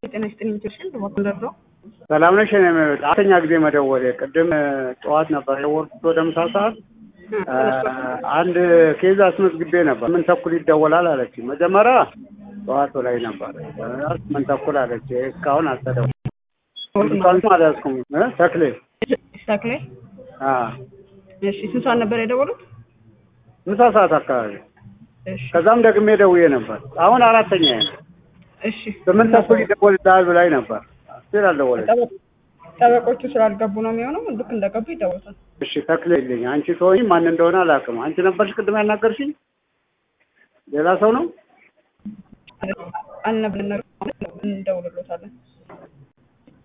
ጤና ይስጥልኝ ኢንጀክሽን በጎንደር ነው። ሰላም ነሽ? እኔ አራተኛ ጊዜ መደወሌ ቅድም ጠዋት ነበር የደወልኩት ወደ ምሳ ሰዓት አንድ ኬዝ አስመዝግቤ ነበር። ምን ተኩል ይደወላል አለች። መጀመሪያ ጠዋቱ ላይ ነበር ምን ተኩል አለች። እስካሁን አልተደወለም። ስልኳንም አልያዝኩም። እ ተክሌ ተክሌ አ እሺ፣ ስንት ሰዓት ነበር የደወሉት? ምሳ ሰዓት አካባቢ እሺ ከዛም ደግሜ ደውዬ ነበር። አሁን አራተኛ ነው። እሺ ስምንት ተኩል ይደወልልሃል ብላኝ ነበር። ስል አልደወለች። ጠበ- ጠበቆቹ ስላልገቡ ነው የሚሆነው። ልክ እንደገቡ ይደውሉታል። እሺ ተክሌ ይልኝ። አንቺ ሰውኝ ማን እንደሆነ አላውቅም። አንቺ ነበርሽ ቅድም ያናገርሽኝ? ሌላ ሰው ነው? አልነብልን እንደውልሎታለን።